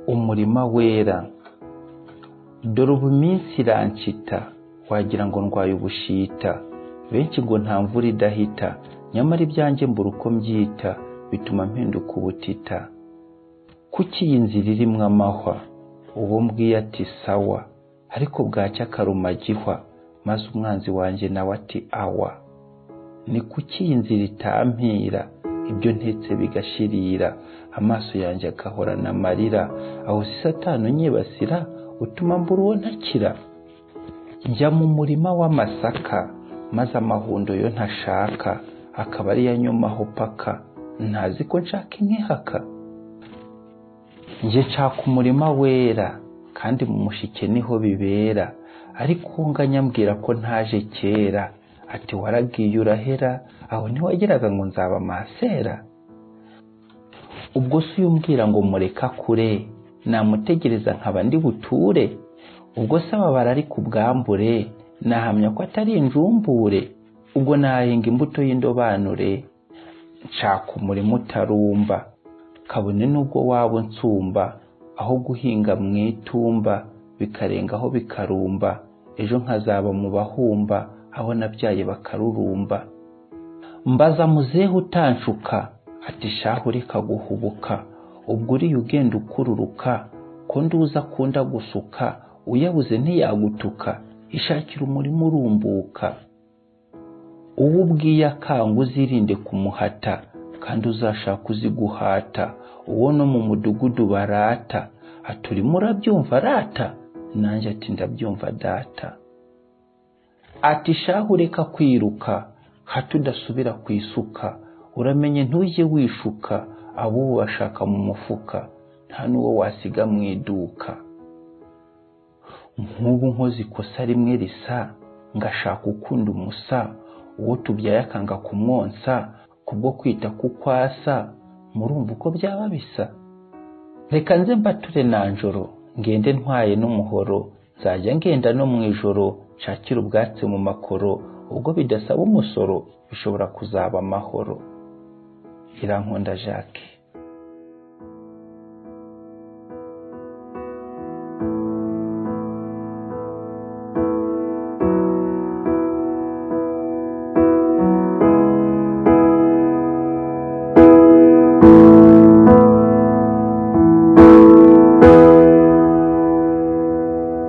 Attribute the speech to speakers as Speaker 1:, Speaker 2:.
Speaker 1: umutima wera dore ubu iminsi irancita wagira ngo ndwaye ubushita benshi ngo nta mvura idahita nyamara ibyanjye mbura uko mbyita bituma mpinduka ubutita kuki iyi nzira irimo amahwa uwo mbwiye ati sawa ariko bwacya akaruma agihwa maze umwanzi wanjye nawe ati awa ni kuki iyi nzira itampira ibyo ntetse bigashirira amaso yanjye agahorana amarira aho si satani unyibasira utuma mbura uwo ntakira njya mu murima w'amasaka maze amahundo yo ntashaka akaba ariyo anyomaho paka ntazi ko nshaka inkihaka njye nshaka umurima wera kandi mu mushike niho bibera ariko nganya mbwira ko ntaje kera ati waragiye urahera aho ntiwageraga ngo nzaba masera ubwo si umbwira ngo mureka kure namutegereza nkaba ndi buture ubwo se ababara ari ku bwambure nahamya ko atari injumbure ubwo nahinga imbuto y'indobanure nshaka umurima utarumba kabone n'ubwo waba unsumba aho guhinga mu itumba bikarengaho bikarumba ejo nkazaba mu bahumba aho nabyaye bakarurumba mbaza muzehe utanshuka ati shahu reka guhubuka ubwo uriya ugenda ukururuka ko nduza akunda gusuka uyabuze ntiyagutuka ishakira umurimo urumbuka uwo ubwiye akanga uzirinde kumuhata kandi uzashaka uzi guhata uwo no mu mudugudu barata aturimo urabyumva rata nanjye ati ndabyumva data ati shahu reka kwiruka hato udasubira ku isuka uramenye ntujye wishuka ab'ubu bashaka mu mufuka nta n'uwo wasiga mu iduka nk'ubu nkoze ikosa rimwe risa ngashaka ukunda umusa uwo tubyaye akanga kumwonsa kubwo kwita ku kwasa murumva uko byaba bisa reka nze mbature na njoro ngende ntwaye n'umuhoro nzajya ngenda no mu ijoro nshakira ubwatsi mu makoro ubwo bidasaba umusoro bishobora kuzaba amahoro irankunda jacques